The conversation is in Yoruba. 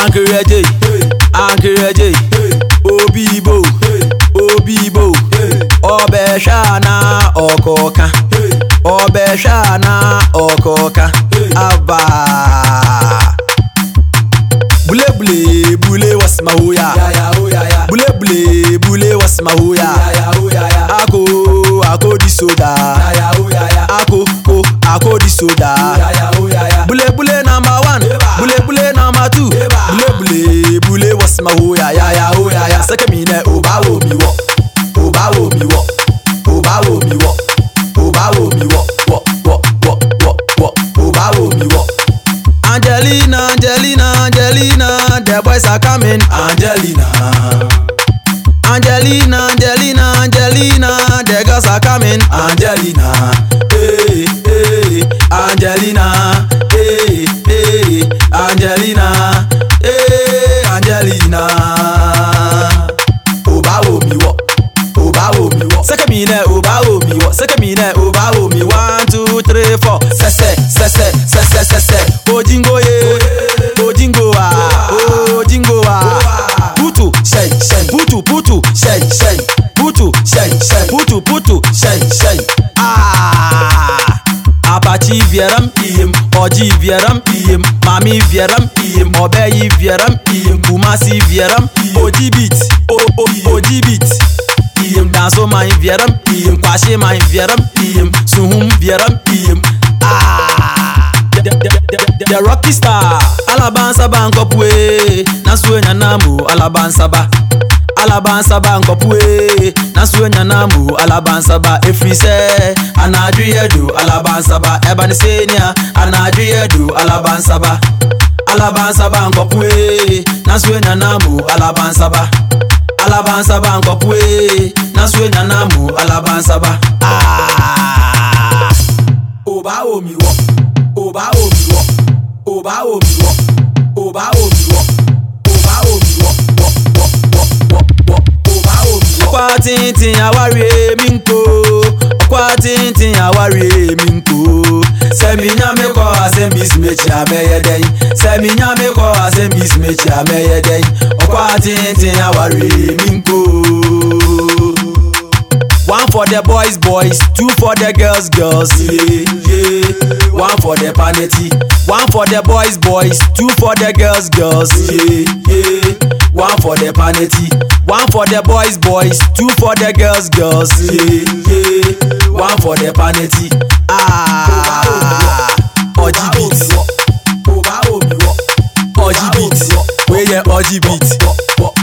ankereje ankereje obi ibo obi ibo ọbẹ̀ ṣáná ọ̀kọ̀ọ̀ka ọbẹ̀ ṣáná ọ̀kọ̀ọ̀ka abba bulebule bule wasmahuya bulebule bule wasmahuya ako ako di soda ako ko ako di soda bulebule number one bulebule number two bulebule bule wasmahuya yaya hoya sẹkẹmínẹ ọba wo mi wọ ọba wo mi wọ ọba wo mi wọ ọba wo mi wọ wọ wọ wọ wọ wọ ọba wo mi wọ. Angelina, Angelina, Angelina, the boys are coming. Angelina. Angelina, Angelina, Angelina, the girls are coming. Angelina, hey, hey, Angelina, hey, hey, Angelina, hey, Angelina. Oba wo mi wo, oba wo mi wo. Sẹ́kẹ̀ mi nẹ̀, oba wo mi wo. Sẹ́kẹ̀ mi nẹ̀, oba wo mi. One, two, three, four. Sẹ́sẹ̀, sẹ́sẹ̀, sẹ́sẹ̀, sẹ́sẹ̀. Ojingo ye, ojingo wa, ojingo wa. Putu, shey, shey. Putu, putu, shey, shey. Putu, shey, shey. Putu, putu, shey, shey. Ah. Apache vieram iyem, Oji vieram iyem, Mami vieram iyem, Obeyi vieram iyem, Kumasi vieram iyem, Oji beat, o o Oji beat. Iyem danso mai vieram iyem, Kwashe mai vieram iyem, Suhum vieram iyem. Ah. The, the, the, the, the rocky star alabansaba nkɔpue nasuo nyanamu alabansaba alabansaba nkɔpue nasuo nyanamu alabansaba efiri sɛ anaduyɛ do alabansaba ɛbani senia anaduyɛ do alabansaba alabansaba nkɔpue nasuo nyanamu alabansaba alabansaba nkɔpue nasuo nyanamu alabansaba. Ah. Oba omi wọ oba omi wọ oba omi wọ oba omi wọ oba omi wọ wọ wọ wọ wọ wọ oba omi wọ. ọkọ tíntín àwárí èmi ń kó ọkọ tíntín àwárí èmi ń kó sẹ́mi nyàmé kọ́ àsẹ́mbìsì méjì àmẹ́yẹdẹ́yìn sẹ́mi nyàmé kọ́ àsẹ́mbìsì méjì àmẹ́yẹdẹ́yìn ọkọ tíntín àwárí èmi ń kó. One for the boys, boys, two for the girls, girls. Yeah, yeah. One for the panity. One for the boys, boys, two for the girls, girls. Yeah, yeah. One for the panity. One for the boys, boys, two for the girls, girls. Yeah, yeah. One for the panity. Ah, Oji beat. Oji beat. Where yeah, Oji beat.